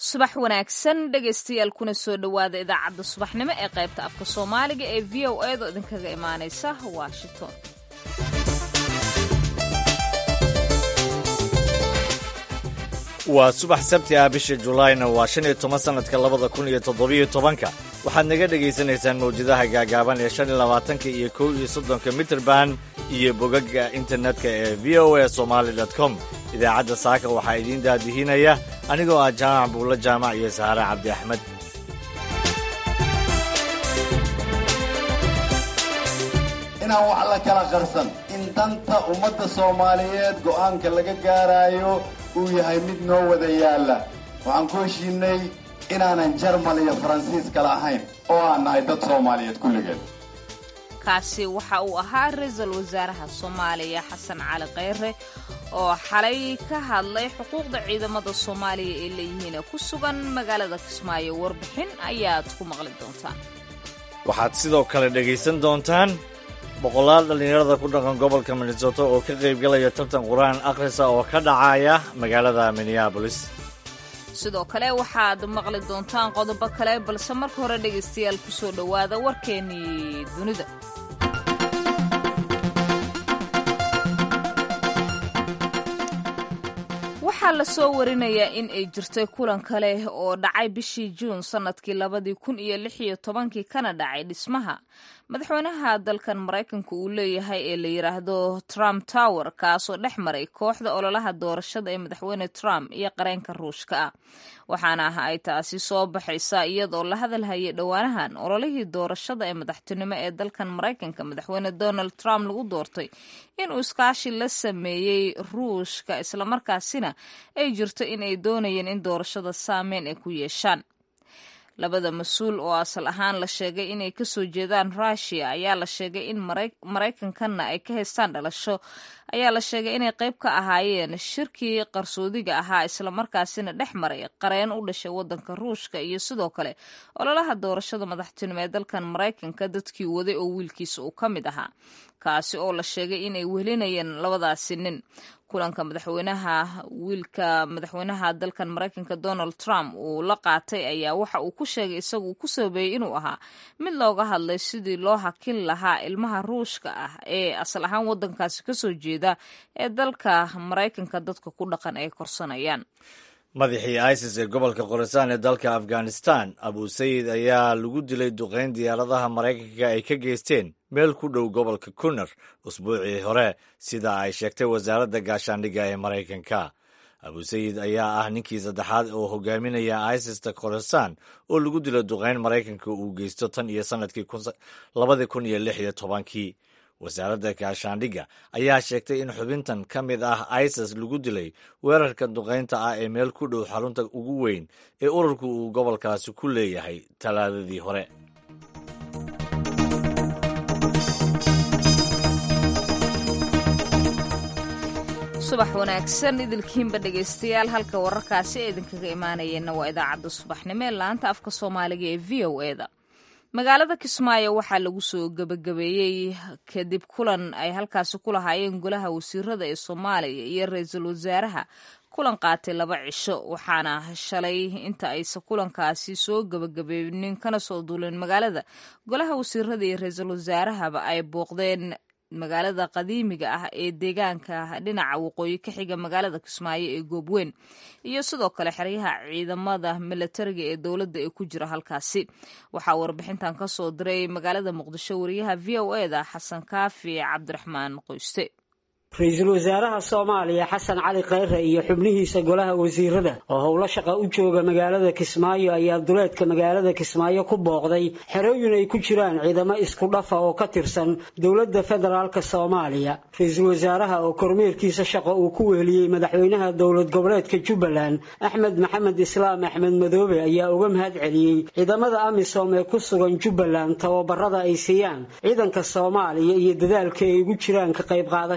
subax wanaagsan dhegaystayaal kuna soo dhowaada idaacadda subaxnimo ee qaybta afka soomaaliga ee v o edo idinkaga imaanaysa washington waa subax sabti ah bisha julaayna waa shan iyo toban sannadka labada kun iyo toddobiyo tobanka waxaad naga dhegaysanaysaan mawjadaha gaagaaban ee shan iyo labaatanka iyo kow iyo soddonka mitrband iyo bogaga internetka ee v o a somaali dot com idaacadda saaka waxaa idiin daadihinaya anigoo ah jaamac buulla jaamac iyo saare cabdi axmed inaan wax la kala qarsan in danta ummadda soomaaliyeed go'aanka laga gaaraayo uu yahay mid noo wada yaalla waxaan ku heshiinay inaanan jarmal iyo faransiis kala ahayn oo aan nahay dad soomaaliyeed kulligeed kaasi waxa uu ahaa ra-iisul wasaaraha soomaaliya xasan cali kheyre oo xalay ka hadlay xuquuqda ciidamada soomaaliya ee leeyihiin ku sugan magaalada kismaayo warbixin ayaad ku maqli doontaan waxaad sidoo kale dhegaysan doontaan boqolaal dhallinyarada ku dhaqan gobolka minnesota oo ka qaybgalaya tartan qur-aan akhrisa oo ka dhacaya magaalada minneabolis sidoo kale waxaad maqli doontaan qodobo kale balse marka hore dhegaystayaal ku soo dhowaada warkeennii dunida waxaa la soo warinayaa in ay jirtay kulan kale oo dhacay bishii juun sannadkii labadii kun iyo lix iyo tobankii kana dhacay dhismaha madaxweynaha dalkan maraykanka uu leeyahay ee la yidhaahdo trump tower kaasoo dhex maray kooxda ololaha doorashada ee madaxweyne trump iyo qareenka ruushka ah waxaana ah ay taasi soo baxaysaa iyadoo la hadalhayay dhowaanahan ololihii doorashada ee madaxtinimo ee dalkan maraykanka madaxweyne donald trump lagu doortay inuu iskaashi la sameeyey ruushka islamarkaasina ay jirto in ay doonayeen in doorashada saameyn ay ku yeeshaan labada mas-uul oo asal ahaan la sheegay inay kasoo jeedaan rushia ayaa la sheegay in maraykankanna ay ka haystaan dhalasho ayaa la sheegay inay qayb ka ahaayeen shirkii qarsoodiga ahaa islamarkaasina dhex maray qareen u dhashay wadanka ruushka iyo sidoo kale ololaha doorashada madaxtinimo ee dalkan maraykanka dadkii waday oo wiilkiisa uu ka mid ahaa kaasi oo la sheegay inay wehelinayeen labadaasi nin kulanka madaxweynaha wiilka madaxweynaha dalkan maraykanka donald trump uu la qaatay ayaa waxa uu ku sheegay isagu ku sabeeyey inuu ahaa mid looga hadlay sidii loo hakin lahaa ilmaha ruushka ah ee asal ahaan wadankaasi kasoo jeeda ee dalka maraykanka dadka ku dhaqan ay korsanayaan madaxii isis ee gobolka khorasan ee dalka afghanistan abusayid ayaa lagu dilay duqayn diyaaradaha maraykanka ay ka geysteen meel ku dhow gobolka kunar usbuucii hore sida ay sheegtay wasaaradda gaashaandhigga ee maraykanka abusayid ayaa ah ninkii saddexaad oo hogaaminaya isista khorasan oo lagu dilo duqayn maraykanka uu geysto tan iyo sannadkii labadii kun iyo lix iyo tobankii wasaaradda gaashaandhigga ayaa sheegtay in xubintan ka mid ah isis lagu dilay weerarka duqaynta ah ee meel ku dhow xarunta ugu weyn ee ururku uu gobolkaasi ku leeyahay talaadadii hore subax wanaagsan idilkiinba dhegaystayaal halka wararkaasi ee idinkaga imaanayeenna waa idaacadda subaxnimo ee laanta afka soomaaliga ee v o eda magaalada kismaayo waxaa lagu soo gebagabeeyey kadib kulan ay halkaasi ku lahaayeen golaha wasiirada ee soomaaliya iyo ra-iisul wasaaraha kulan qaatay laba cisho waxaana shalay inta aysan kulankaasi soo gebagabeeynin kana soo duulin magaalada golaha wasiirada iyo ra-iisul wasaarahaba ay booqdeen magaalada qadiimiga ah ee deegaanka dhinaca waqooyi ka xiga magaalada kismaayo ee goobweyn iyo sidoo kale xeryaha ciidamada milatariga ee dowladda ee ku jira halkaasi waxaa warbixintan ka soo diray magaalada muqdisho wariyaha v o eda xasan kaafi cabdiraxmaan qoyste ra-iisul wasaaraha soomaaliya xasan cali kheyre iyo xubnihiisa golaha wasiirada oo howlo shaqa u jooga magaalada kismaayo ayaa duleedka magaalada kismaayo ku booqday xerooyin ay ku jiraan ciidamo isku dhafa oo ka tirsan dowladda federaalka soomaaliya ra-iisul wasaaraha oo kormeerkiisa shaqo uu ku weheliyey madaxweynaha dowlad goboleedka jubbaland axmed maxamed islaam axmed madoobe ayaa uga mahad celiyey ciidamada amisom ee ku sugan jubbaland tababarada ay siiyaan ciidanka soomaaliya iyo dadaalka ay ugu jiraan ka qayb qaadashada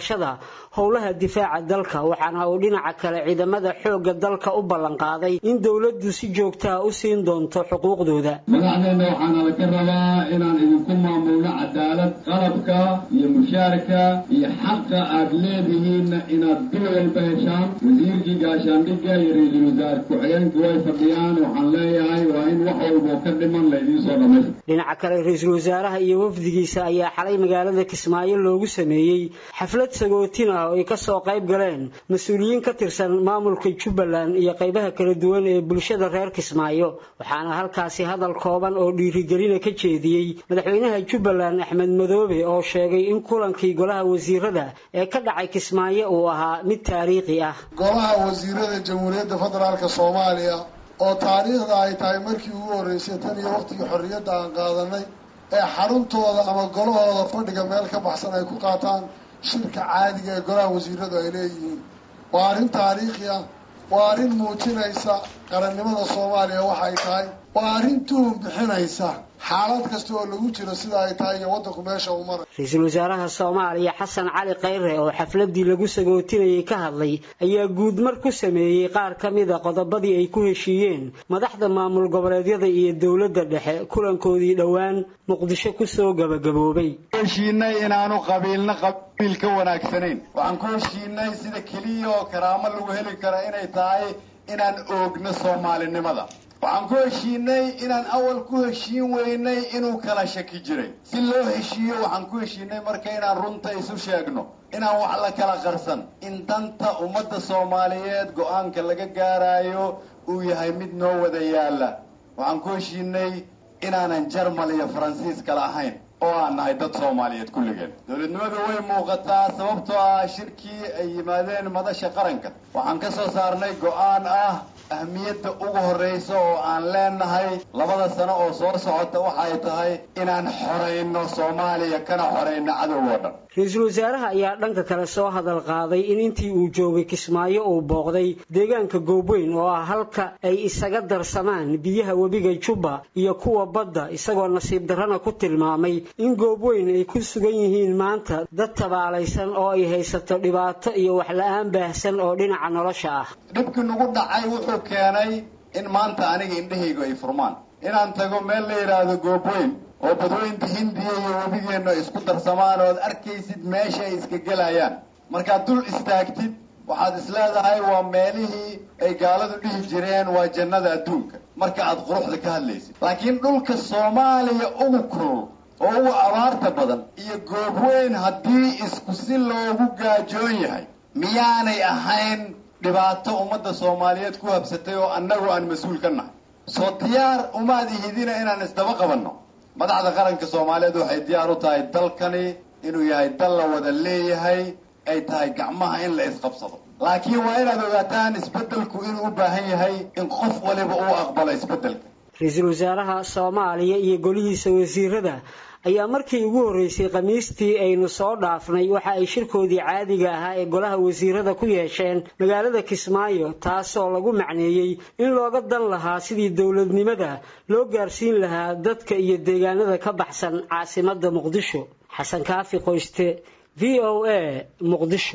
howlaha difaaca dalka waxaana uu dhinaca kale ciidamada xoogga dalka u ballanqaaday in dowladdu si joogtaa u siin doonto xuquuqdooda madaxdeenna waxaana laka rabaa inaan idinku maamulno cadaalad qalabka iyo mushaarka iyo xaqa aad leedihiinna inaad bil walba heshaan wasiirkii gaashaandhigga iyo ra-iisul wasaare ku-xigeenku way fadhiyaan waxaan leeyahay waa in wax walboo ka dhiman laydiin soo dhammaysta dhinaca kale ra-iisul wasaaraha iyo wafdigiisa ayaa xalay magaalada kismaayo loogu sameeyey xaflad sagootin ah oo ay kasoo qayb galeen mas-uuliyiin ka tirsan maamulka jubbaland iyo qaybaha kala duwan ee bulshada reer kismaayo waxaana halkaasi hadal kooban oo dhiirigelina ka jeediyey madaxweynaha jubbaland axmed madoobe oo sheegay in kulankii golaha wasiirada ee ka dhacay kismaayo uu ahaa mid taariikhi ah golaha wasiirada jamhuuriyadda federaalk soomaaliya oo taariikhda ay tahay markii ugu horreysay tan iyo waqtigii xorriyadda aan qaadanay ee xaruntooda ama golahooda fadhiga meel ka baxsan ay ku qaataan shirka caadiga ee golaha wasiiradu ay leeyihiin waa arrin taariikhi ah waa arrin muujinaysa qarannimada soomaaliya waxa ay tahay waa arrin tuhun bixinaysa xaalad kasta oo lagu jiro sida ay tahay iyo waddanku meesha uu maray ra-iisul wasaaraha soomaaliya xasan cali khayre oo xafladii lagu sagootinayay ka hadlay ayaa guudmar ku sameeyey qaar ka mida qodobadii ay ku heshiiyeen madaxda maamul goboleedyada iyo dowladda dhexe kulankoodii dhowaan muqdisho kusoo gabagaboobay heshiinay inaanu qabiilna qabiil ka wanaagsanayn waxaan ku heshiinay sida keliya oo karaamo lagu heli kara inay tahay inaan oogno soomaalinimada waxaan ku heshiinay inaan awal ku heshiin weynay inuu kala shaki jiray si loo heshiiyo waxaan ku heshiinay marka inaan runta isu sheegno inaan wax la kala qarsan in danta ummadda soomaaliyeed go-aanka laga gaarayo uu yahay mid noo wada yaalla waxaan ku heshiinay inaanan jarmal iyo faransiis kala ahayn oo aan nahay dad soomaaliyeed kulligeen dowladnimadu way muuqataa sababtoo ah shirkii ay yimaadeen madasha qaranka waxaan ka soo saarnay go-aan ah ahmiyadda ugu horraysa oo aan leenahay labada sano oo soo socota waxay tahay inaan xorayno soomaaliya kana xorayno cadow oo dhan ra-iisul wasaaraha ayaa dhanka kale soo hadal qaaday in intii uu joogay kismaayo uu booqday deegaanka goobweyn oo ah halka ay isaga darsamaan biyaha webiga jubba iyo kuwa badda isagoo nasiib darrana ku tilmaamay in goobweyn ay ku sugan yihiin maanta dad tabaalaysan oo ay haysato dhibaato iyo waxla-aan baahsan oo dhinaca nolosha ah dhibkii nagu dhacay wuxuu keenay in maanta aniga indhahaygu ay furmaan inaan tago meel la yidhaahdo goobweyn oo badweynta hindiya iyo webigeenna isku darsamaan ood arkaysid meesha ay iska gelayaan markaad dul istaagtid waxaad is leedahay waa meelihii ay gaaladu dhihi jireen waa jannada adduunka marka aad quruxda ka hadlaysid laakiin dhulka soomaaliya ugu kulul oo ugu abaarta badan iyo goobweyn haddii isku si loogu gaajoon yahay miyaanay ahayn dhibaato ummadda soomaaliyeed ku habsatay oo annagu aan mas-uul ka nahay soo diyaar umaad ihidina inaan isdaba qabanno madaxda qaranka soomaaliyeed waxay diyaar u tahay dalkani inuu yahay dal la wada leeyahay ay tahay gacmaha in la isqabsado laakiin waa inaad ogaataan isbeddelku inuu u baahan yahay in qof waliba uu aqbalo isbeddelka ra-iisul wasaaraha soomaaliya iyo golihiisa wasiirada ayaa markii ugu horreysay khamiistii aynu soo dhaafnay waxa ay shirkoodii caadiga ahaa ee golaha wasiirada ku yeesheen magaalada kismaayo taasoo lagu macneeyey in looga dan lahaa sidii dowladnimada loo gaarsiin lahaa dadka iyo deegaanada ka baxsan caasimadda muqdisho xasan kaafi qoyste v o a muqdisho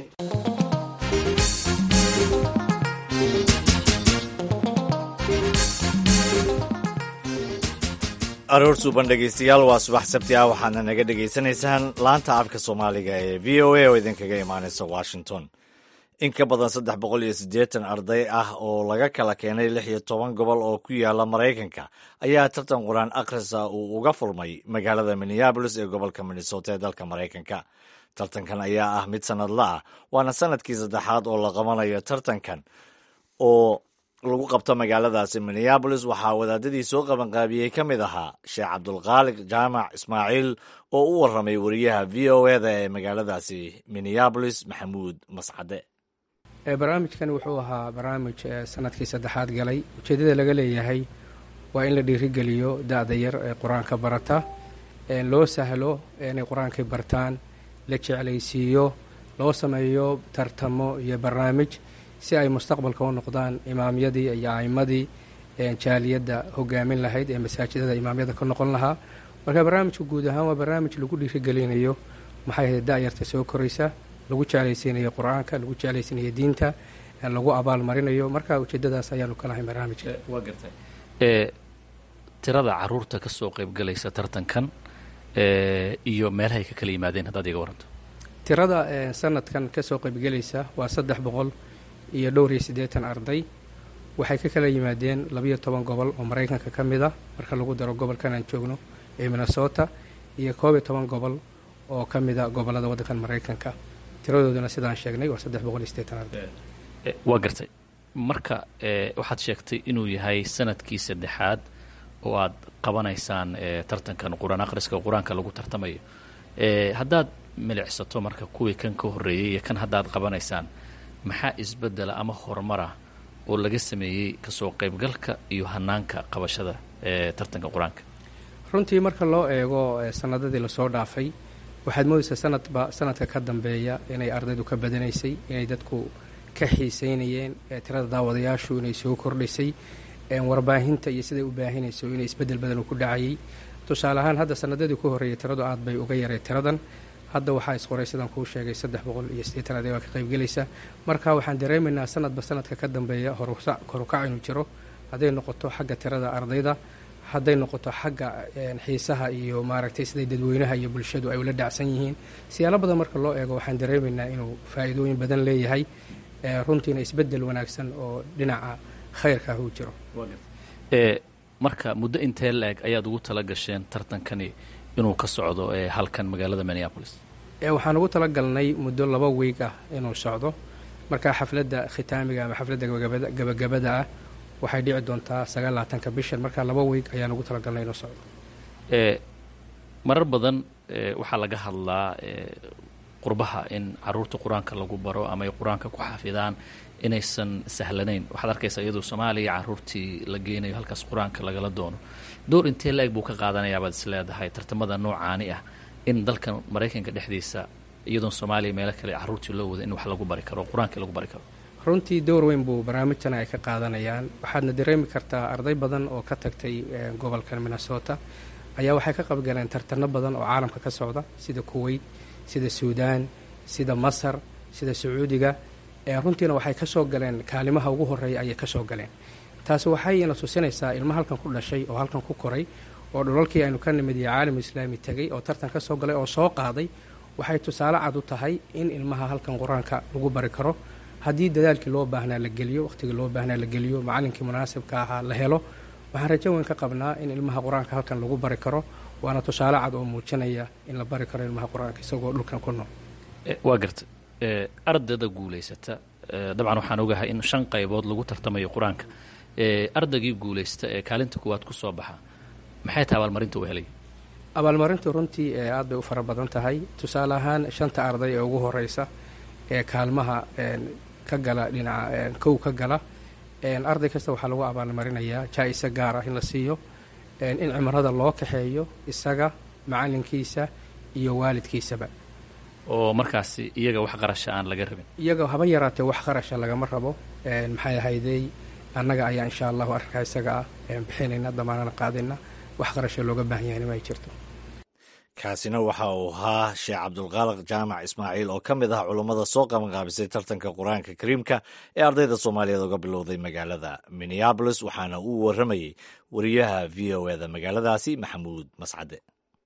aroor suuban dhegaystayaal waa subax sabti ah waxaadna naga dhegaysanaysaan laanta afka soomaaliga ee v o a oo idinkaga imaanaysa washington in ka badan saddex boqol iyo siddeetan arday ah oo laga kala keenay lix iyo toban gobol oo ku yaala maraykanka ayaa tartan qur-aan akhrisa uu uga furmay magaalada minneabolis ee gobolka minnesota ee dalka maraykanka tartankan ayaa ah mid sannadla ah waana sanadkii saddexaad oo la qabanayo tartankan oo lagu qabto magaaladaasi minneabolis waxaa wadaadadii soo qabanqaabiyey ka mid ahaa sheekh cabdulkhaaliq jaamac ismaaciil oo u warramay wariyaha v o eda ee magaaladaasi minneabolis maxamuud mascade barnaamijkan wuxuu ahaa barnaamij sanadkii saddexaad galay ujeeddada laga leeyahay waa in la dhiirigeliyo da-da yar ee qur-aanka barata loo sahlo inay qur-aankay bartaan la jeclaysiiyo loo sameeyo tartamo iyo barnaamij si ay mustaqbalka u noqdaan imaamyadii iyo a'imadii jaaliyadda hogaamin lahayd ee masaajidada imaamyada ka noqon lahaa marka barnaamijka guud ahaan waa barnaamij lagu dhiirigelinayo maxay ahayd da-yarta soo koraysa lagu jeclaysiinayo qur-aanka lagu jeclaysiinayo diinta lagu abaal marinayo marka ujeedadaas ayaanu ka lahay barnaamijka waa gartay tirada caruurta ka soo qaybgalaysa tartankan iyo meelahay ka kala yimaadeen haddaad iga waranto tirada sanadkan ka soo qaybgelaysa waa saddex boqol iyo dhowr iyo siddeetan arday waxay ka kala yimaadeen labayo toban gobol oo maraykanka ka mid ah marka lagu daro gobolkan aan joogno ee minnesota iyo koob iyo toban gobol oo ka mid a gobollada waddankan maraykanka tiradooduna sidaan sheegnay waa saddex boqol iyo siddeetan arday waa gartay marka waxaad sheegtay inuu yahay sanadkii saddexaad oo aad qabanaysaan tartankan qur-aan akhriska qur-aanka lagu tartamayo haddaad milicsato marka kuwii kan ka horreeyey iyo kan haddaad qabanaysaan maxaa isbeddela ama horumara oo laga sameeyey kasoo qaybgalka iyo hanaanka qabashada ee tartanka qur-aanka runtii marka loo eego sanadadii lasoo dhaafay waxaad moodaysaa sanadba sanadka ka dambeeya inay ardaydu ka badanaysay inay dadku ka xiiseynayeen tirada daawadayaashu inay soo kordhisay warbaahinta iyo siday u baahinayso inay isbeddel badan uu ku dhacayay tusaale ahaan hadda sanadadii ku horreeyay tiradu aad bay uga yaray tiradan hadda waxaa isqoray sidaan kuu sheegay saddex boqol iyo siddeetan arday baa ka qaybgelaysa marka waxaan dareemaynaa sanadba sanadka ka dambeeya horukac inuu jiro hadday noqoto xagga tirada ardayda hadday noqoto xagga xiisaha iyo maaragtay siday dadweynaha iyo bulshadu ay ula dhacsan yihiin siyaalo badan marka loo eego waxaan dareemaynaa inuu faa'iidooyin badan leeyahay runtiina isbeddel wanaagsan oo dhinaca khayrka ah uu jiro marka muddo intee la-eg ayaad ugu tala gasheen tartankani inuu ka socdo halkan magaalada minneapolis waxaan ugu tala galnay muddo laba wiig ah inuu socdo marka xafladda khitaamiga ama xafladda gabagabada ah waxay dhici doontaa sagaalaatanka bishan marka laba wiig ayaan ugu tala galnay inuu socdo marar badan waxaa laga hadlaa qurbaha in caruurta qur-aanka lagu baro ama ay qur-aanka ku xafidaan inaysan sahlanayn waxaad arkaysaa iyadoo soomaaliya caruurtii la geynayo halkaas qur-aanka lagala doono door intee la-eg buu ka qaadanayaa baad is leedahay tartamada noocaani ah in dalkan maraykanka dhexdiisa iyadoon soomaaliya meelo kale caruurtii loo wada in wax lagu bari karo qur-aankii lagu bari karo runtii door weyn buu barnaamijtan ay ka qaadanayaan waxaadna dareemi kartaa arday badan oo ka tagtay gobolkan minnesota ayaa waxay ka qaybgaleen tartano badan oo caalamka ka socda sida kuwait sida suudaan sida masar sida sacuudiga runtiina waxay ka soo galeen kaalimaha ugu horreeya ayay ka soo galeen taasi waxayna tusinaysaa ilmo halkan ku dhashay oo halkan ku koray oo dhulalkii aynu ka nimid iyo caalam islaami tegay oo tartan ka soo galay oo soo qaaday waxay tusaale cad u tahay in ilmaha halkan qur-aanka lagu bari karo haddii dadaalkii loo baahnaa la geliyo wakhtigii loo baahnaa la geliyo macallinkii munaasibka ahaa la helo waxaan rajo weyn ka qabnaa in ilmaha qur-aanka halkan lagu bari karo waana tusaale cad oo muujinaya in la bari karo ilmaha qur-aanka isagoo dhulkan ku nool waa garta ardayda guulaysata dabcan waxaan ogahay in shan qaybood lagu tartamayo qur-aanka ardaygii guulaysta ee kaalinta kuwaad ku soo baxa maxay tahay abaalmarinta uu helay abaalmarintu runtii aad bay u fara badan tahay tusaale ahaan shanta arday ee ugu horeysa ee kaalmaha ka gala dhinaca kow ka gala arday kasta waxaa lagu abaalmarinayaa jaa-isa gaar ah in la siiyo in cimrada loo kaxeeyo isaga macalinkiisa iyo waalidkiisaba oo markaasi iyaga wax qarasha aan laga rabin iyaga haba yaraatee wax qarasha lagama rabo maxay ahaydey annaga ayaa insha allahu arrinkaa isaga ah bixinayna damaanana qaadayna wax qarasha looga baahan yahay nima ay jirto kaasina waxa uu ahaa sheekh cabdulqaaliq jaamac ismaaciil oo ka mid ah culummada soo qabanqaabisay tartanka qur-aanka kariimka ee ardayda soomaaliyeed uga bilowday magaalada minneabolis waxaana uu warramayey wariyaha v o eda magaaladaasi maxamuud mascade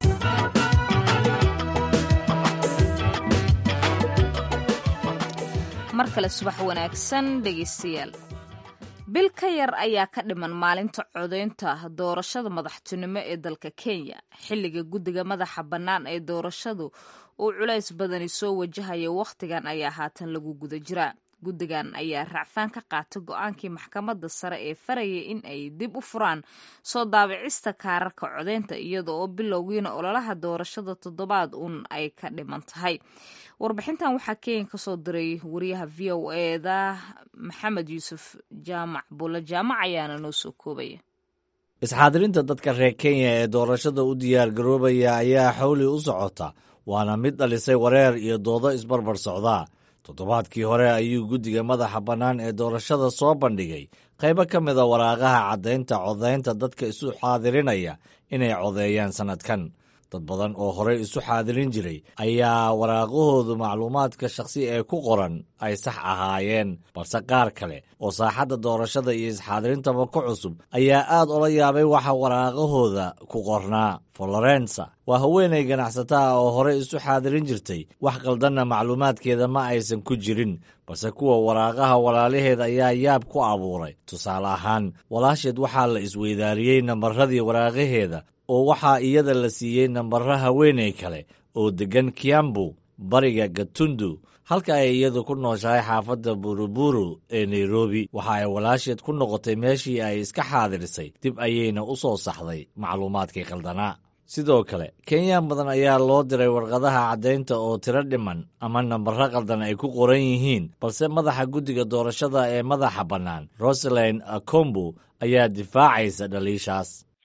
mar kale subax wanaagsan dhegeystayaal bil ka yar ayaa ka dhiman maalinta codaynta doorashada madaxtinimo ee dalka kenya xilliga guddiga madaxa bannaan ee doorashadu uu culays badani soo wajahaya wakhtigan ayaa haatan lagu guda jiraa guddigan ayaa racfaan ka qaatay go-aankii maxkamadda sare ee farayay in ay dib u furaan soo daabicista kaararka codaynta iyada oo bilowgiina ololaha doorashada toddobaad uun ay ka dhiman tahay warbixintan waxaa kenya kasoo diray wariyaha v o eda maxamed yuusuf jaamac bulle jaamac ayaana noo soo koobaya isxaadirinta dadka reer kenya ee doorashada u diyaar garoobaya ayaa xawli u socota waana mid dhalisay wareer iyo doodo isbarbar socdaa toddobaadkii hore ayuu guddiga madaxa bannaan ee doorashada soo bandhigay qaybo ka mida waraaqaha caddaynta codaynta dadka isu xaadirinaya inay codeeyaan sannadkan dad badan oo horey isu xaadirin jiray ayaa waraaqahoodu macluumaadka shakhsi ee ku qoran ay sax ahaayeen balse qaar kale oo saaxadda doorashada iyo isxaadirintaaba ku cusub ayaa aad ula yaabay waxa waraaqahooda ku qornaa florensa waa haweenay ganacsata ah oo horey isu xaadirin jirtay wax qaldanna macluumaadkeeda ma aysan ku jirin balse kuwa waraaqaha walaalaheed ayaa yaab ku abuuray tusaale ahaan walaasheed waxaa la isweydaariyey nambaradii waraaqaheeda oo waxaa iyada la siiyey nambaro haweenay kale oo deggan kiambu bariga gatundu halka ay iyadu ku nooshahay xaafadda buruburu ee nairobi waxa ay walaasheed ku noqotay meeshii ay iska xaadirisay dib ayayna u soo saxday macluumaadkii qaldanaa sidoo kale kenyaan badan ayaa loo diray warqadaha caddaynta oo tiro dhiman ama nambaro qaldan ay ku qoran yihiin balse madaxa guddiga doorashada ee madaxa bannaan rosaline akombu ayaa difaacaysa dhaliishaas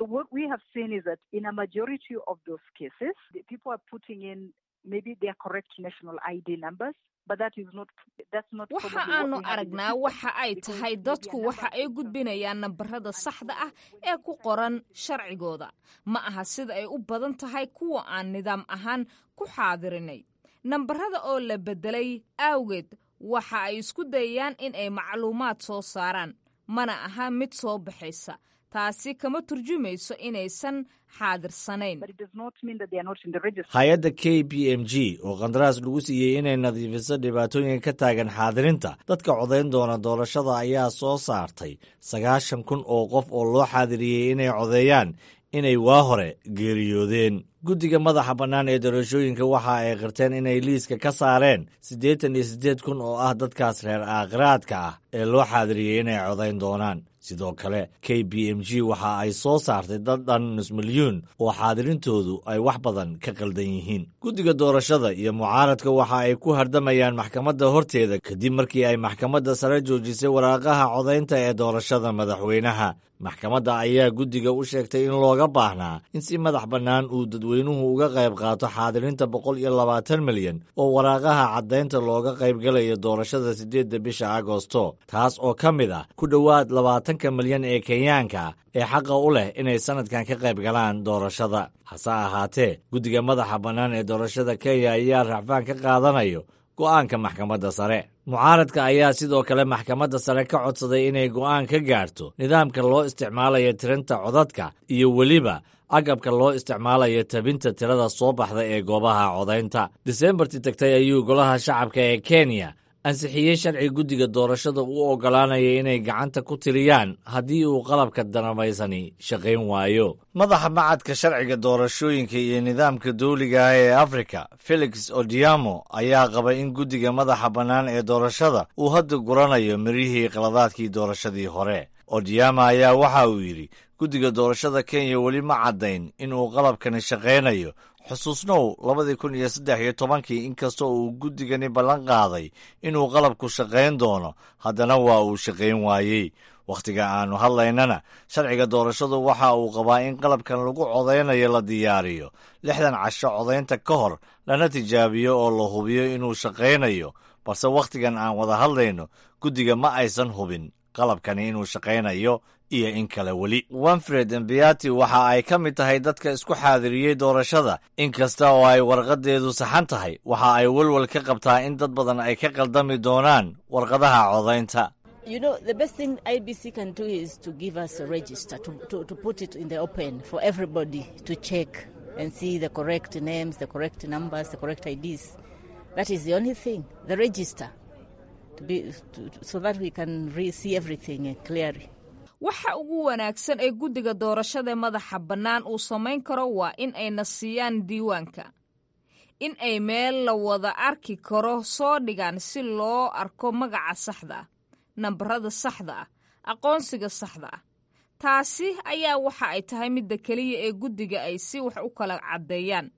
waxa aanu aragnaa waxa ay tahay dadku waxa ay gudbinayaan nambarada saxda ah ee ku qoran sharcigooda ma aha sida ay u badan tahay kuwa aan nidaam ahaan ku xaadirinay nambarada oo la beddelay awgeed waxa ay isku dayayaan in ay macluumaad soo saaraan mana aha mid soo baxaysa taasi kama turjumayso inaysan xaadirsanayn hay-adda k b m g oo qandaraas lagu siiyey inay nadiifiso dhibaatooyin ka taagan xaadirinta dadka codayn doona doorashada ayaa soo saartay sagaashan kun oo qof oo loo xaadiriyey inay codeeyaan inay waa hore geeriyoodeen guddiga madaxa bannaan ee doorashooyinka waxa ay qirteen inay liiska ka saareen siddeetan iyo siddeed kun oo ah dadkaas reer aakhiraadka ah ee loo xaadiriyey inay codayn doonaan sidoo kale k b m g waxa ay soo saartay dad dhan nus milyuun oo xaadirintoodu ay wax badan ka qaldan yihiin guddiga doorashada iyo mucaaradka waxa ay ku hardamayaan maxkamadda horteeda kadib markii ay maxkamadda sare joojisay waraaqaha codaynta ee doorashada madaxweynaha maxkamadda ayaa guddiga u sheegtay in looga baahnaa in si madax bannaan uu dadweynuhu uga qayb qaato xaadirinta boqol iyo labaatan milyan oo waraaqaha caddaynta looga qaybgalayo doorashada siddeedda bisha agosto taas oo ka mid ah ku dhowaad labaatanka milyan ee kenyaanka ee xaqa u leh inay sannadkan ka qayb galaan doorashada hase ahaatee guddiga madaxa bannaan ee doorashada kenya ayaa racfaan ka qaadanayo go'aanka maxkamadda sare mucaaradka ayaa sidoo kale maxkamadda sare ka codsaday inay go'aan ka gaarto nidaamka loo isticmaalayo tirinta codadka iyo weliba agabka loo isticmaalayo tabinta tirada soo baxda ee goobaha codaynta diseembartii tagtay ayuu golaha shacabka ee kenya ansixiyey sharci guddiga doorashada u oggolaanaya inay gacanta ku tiriyaan haddii uu qalabka danamaysani shaqayn waayo madaxa macadka sharciga doorashooyinka iyo nidaamka dawliga ah ee afrika felix odiamo ayaa qabay in guddiga madaxa bannaan ee doorashada uu hadda guranayo mirihii qaladaadkii doorashadii hore odiama ayaa waxa uu yidhi guddiga doorashada kenya weli ma caddayn inuu qalabkani shaqaynayo xusuusnow labadii kun iyo saddex iyo tobankii inkastoo uu guddigani ballan qaaday inuu qalabku shaqayn doono haddana waa uu shaqayn waayey wakhtiga aannu hadlaynana sharciga doorashadu waxa uu qabaa in qalabkan lagu codaynayo la diyaariyo lixdan casho codaynta ka hor lana tijaabiyo oo la hubiyo inuu shaqaynayo balse wakhtigan aan wada hadlayno guddiga ma aysan hubin qalabkani inuu shaqaynayo iyo in kale weli winfred embiati waxa ay ka mid tahay dadka isku xaadiriyey doorashada in kasta oo ay warqadeedu saxan tahay waxa ay welwel ka qabtaa in dad badan ay ka qaldami doonaan warqadaha codaynta You know, the best thing IBC can do is to give us a register, to, to, to put it in the open for everybody to check and see the correct names, the correct numbers, the correct IDs. That is the only thing, the register, to be, to, so that we can re- see everything clearly. waxa ugu wanaagsan ee guddiga doorashada madaxa bannaan uu samayn karo waa in ayna siiyaan diiwaanka in ay meel la wada arki karo soo dhigaan si loo arko magaca saxda ah nambarada saxda ah aqoonsiga saxda ah taasi ayaa waxa ay tahay midda keliya ee guddiga ay si wax u kala caddeeyaan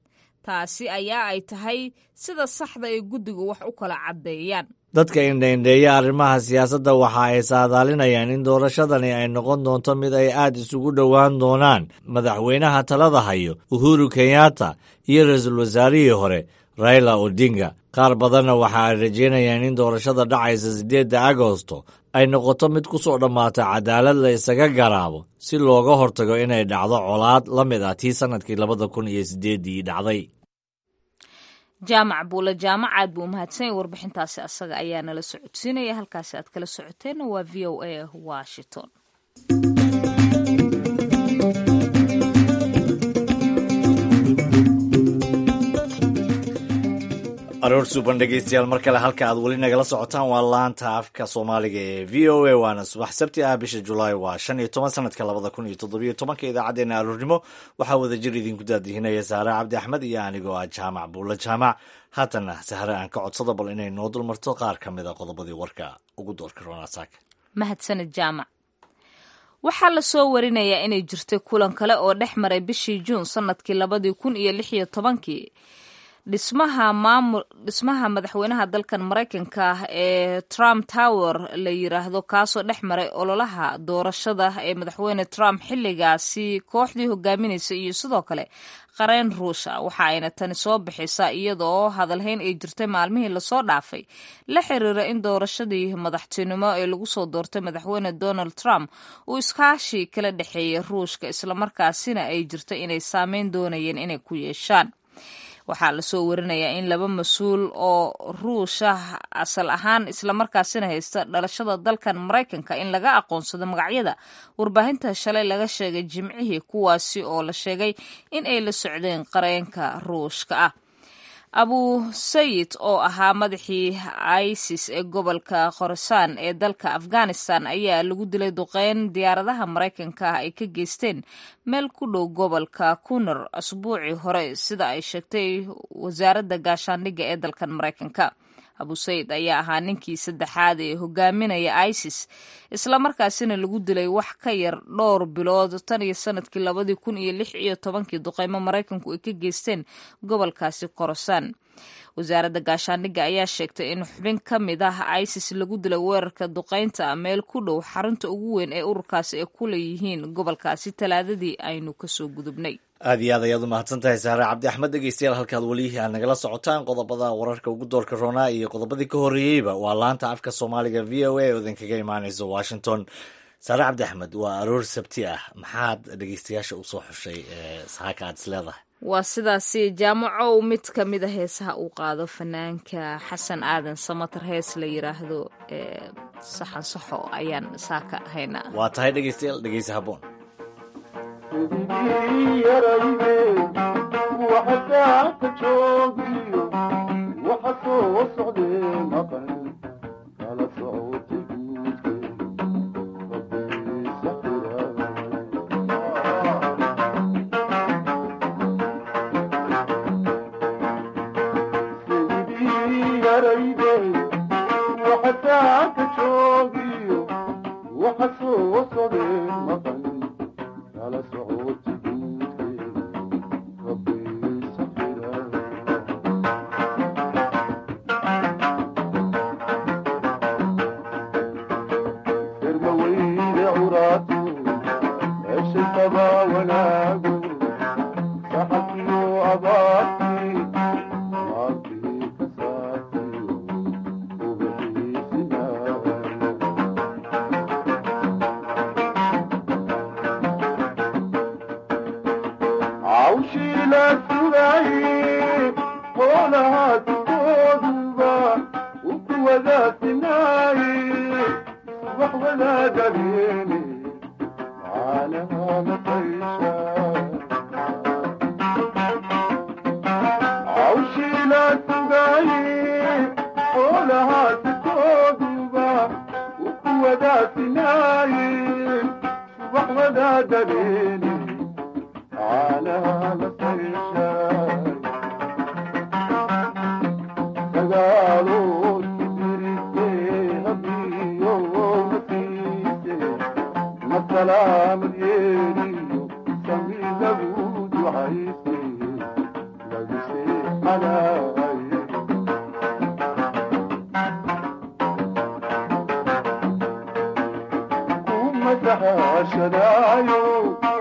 taasi ayaa ay tahay sida saxda ee guddigu wax u kala caddeeyaan dadka indhaindheeya arrimaha siyaasadda waxa ay saadaalinayaan in doorashadani ay noqon doonto mid ay aad isugu dhowaan doonaan madaxweynaha talada hayo uhuru kenyatta iyo ra-iisul wasaarihii hore raila odinga qaar badanna waxa ay rajeynayaan in doorashada dhacaysa siddeedda agosto ay noqoto mid ku soo dhammaata cadaalad la isaga garaabo si looga hortago inay dhacdo colaad la mid ah tii sannadkii labada kun iyo siddeeddii dhacday jaamac buule jaamac aad buu umahadsanyay warbixintaasi asaga ayaa nala socodsiinaya halkaasi aad kala socoteenna waa v o a washington aroor suuban dhegeystayaal mar kale halka aad weli nagala socotaan waa laanta afka soomaaliga ee v o a waana subax sabti ah bisha julaay waa shan iyo toban sanadka labada kun iyo toddobiyo tobanka idaacaddeenna aroornimo waxaa wadajir idinku daadihinaya saare cabdi axmed iyo anigoo ah jaamac buulle jaamac haatana sahre aan ka codsado bal inay noo dulmarto qaar ka mid a qodobadii warka ugu doorka ronasaak mahadsanid jaamac waxaa lasoo warinayaa inay jirtay kulan kale oo dhex maray bishii juun sanadkii labadii kun iyo lix iyo tobankii dhismaha maamul dhismaha madaxweynaha dalkan maraykanka ah ee trump tower la yiraahdo kaasoo dhex maray ololaha doorashada ee madaxweyne trump xilligaasi kooxdii hogaaminaysa iyo sidoo kale qareen ruusha waxa ayna tani soo bixisaa iyadoo hadalhayn ay jirtay maalmihii lasoo dhaafay la xiriira in doorashadii madaxtinimo ee lagu soo doortay madaxweyne donald trump uu iskaashi kala dhexeeyay ruushka islamarkaasina ay jirto inay saameyn doonayeen inay ku yeeshaan waxaa lasoo warinayaa in laba mas-uul oo ruusha asal ahaan islamarkaasina haysta dhalashada dalkan maraykanka in laga aqoonsado magacyada warbaahinta shalay laga sheegay jimcihii kuwaasi oo la sheegay in ay la socdeen qareenka ruushka ah abu sayid oo ahaa madaxii isis ee gobolka khorasaan ee dalka afghanistan ayaa lagu dilay duqeyn diyaaradaha maraykanka ah ay ka geysteen meel ku dhow gobolka kunar asbuucii hore sida ay sheegtay wasaaradda gaashaandhigga ee dalkan maraykanka abu sayid ayaa ahaa ninkii saddexaad ee hogaaminaya isis islamarkaasina lagu dilay wax ka yar dhowr bilood tan iyo sanadkii labadii kun iyo lix iyo tobankii duqeymo maraykanku ay ka geysteen gobolkaasi khorasaan wasaaradda gaashaandhigga ayaa sheegtay in xubin ka mid ah isis lagu dilay weerarka duqeynta meel ku dhow xarunta ugu weyn ee ururkaasi ay ku leeyihiin gobolkaasi talaadadii aynu kasoo gudubnay aad iyo aad ayaad u mahadsan tahay saare cabdi axmed dhegeystayaal halkaad weli aad nagala socotaan qodobada wararka ugu doorka roonaa iyo qodobadii ka horreeyeyba waa laanta afka soomaaliga v o a oo idinkaga imaaneysa washington saare cabdi axmed waa aroor sabti ah maxaad dhegeystayaasha usoo xushay saaka aad is leedahay waa sidaasi jaamacow mid ka mid a heesaha uu qaado fanaanka xasan aadan samatar hees la yiraahdo saxan saxo ayaan saaka haynaa waa tahay dhegeystayaal dhegeysa haboon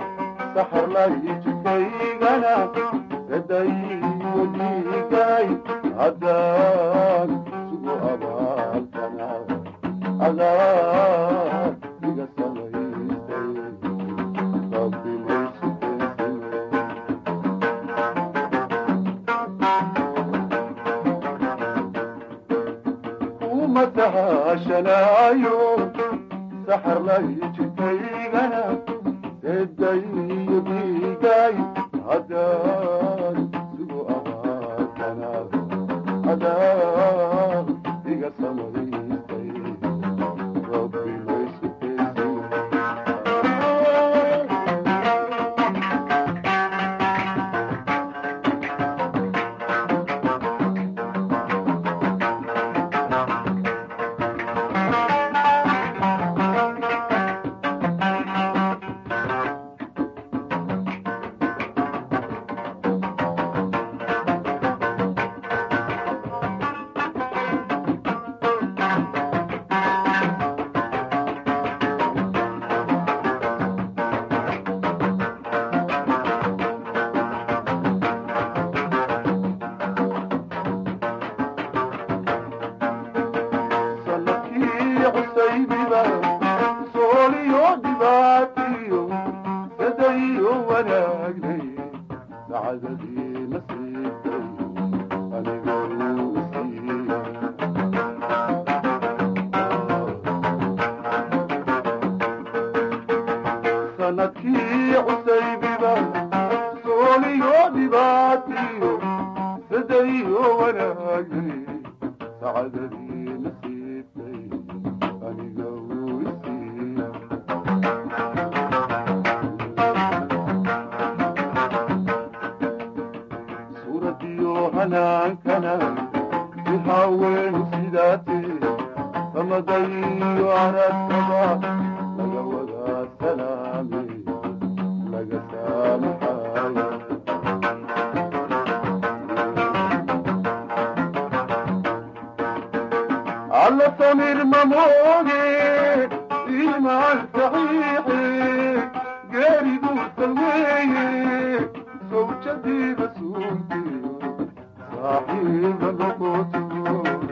saxar la jikaygana eday wadiigay haddaan sugu abaalkana adaa iga samaystay rabbi maysu kuma tahashanaayo saxar lay jidkaygana edayo dhiigay haddaan sugu abaakana adaa iga samaystay rabbi maysu sanadkii cusaybiba sooliyo dhibaatiyo sadayo wanaagnay sacadadii nasiibkay aniga uu siiyey sanadkii cusaybiba sooliyo dhibaatiyo sadayo wanaagnay sacadadii nasiibkay aniga uu siiyey suuradiyo hanaankana si haaweenu sidaatee samadayo aragtaba laga wadaa salaame laga saamaxayo alla samir mamooge iimaan saxiixe geeridu salweeye sawjadii rasuulkiyo saaxiiba noqotiyo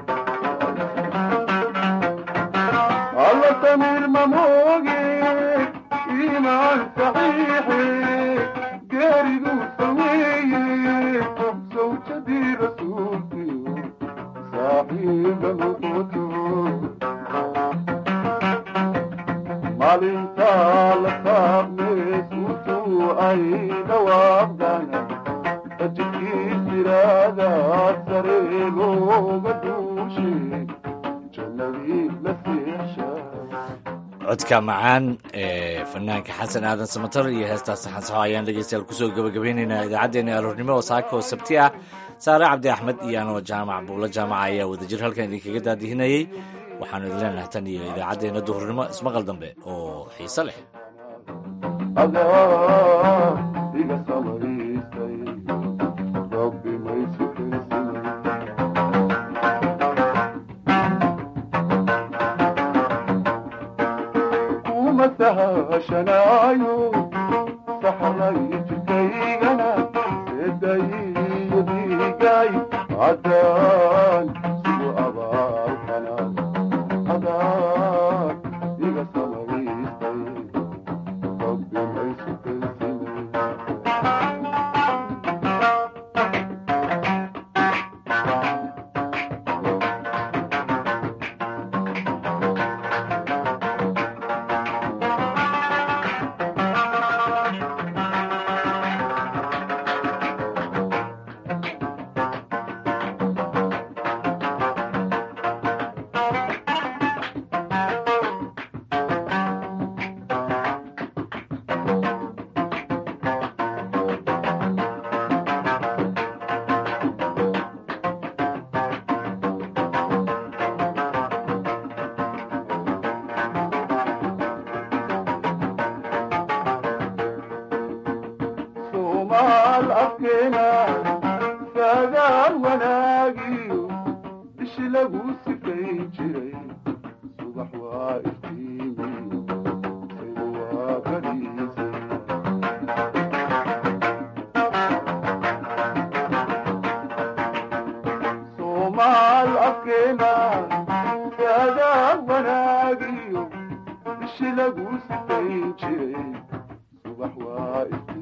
alla samir mamooge iimaan saxiixe geeridu salweeye sawjadii rasuulkiyo saaxiiba noqotiyo maalintaa la saabnee suutuu ay dhawaaqdana ajirkii siraada sare looga duushe jannadii la seexshaa codka macaan ee fanaanka xasan aadan samatar iyo heestaas saxansaxo ayaan dhegeystayaal kusoo gabagabeynaynaa idaacaddeenna aroornimo oo saaka oo sabti ah saare cabdi axmed iyo anoo jaamac buulo jaamaca ayaa wadajir halkan idinkaga daadihinayey waxaanu idin leenahay tan iyo idaacaddeenna duhurnimo ismaqal dambe oo xiise leh adaa iga samaystay rabbi maysu kelsinay kuma sahashanaayo saxray jidkaygana sedayiyo dhiigay haddaan sugu abaalkana adaa iga samaystay rabbi maysu kelsinay soomaal afkeena saagaal wanaagiyo bishi lagu sifayn jiray subax waa iftiimi saydu waa bariisay wanaagiyo ishi lagu sifayn jiray subax waa iftiin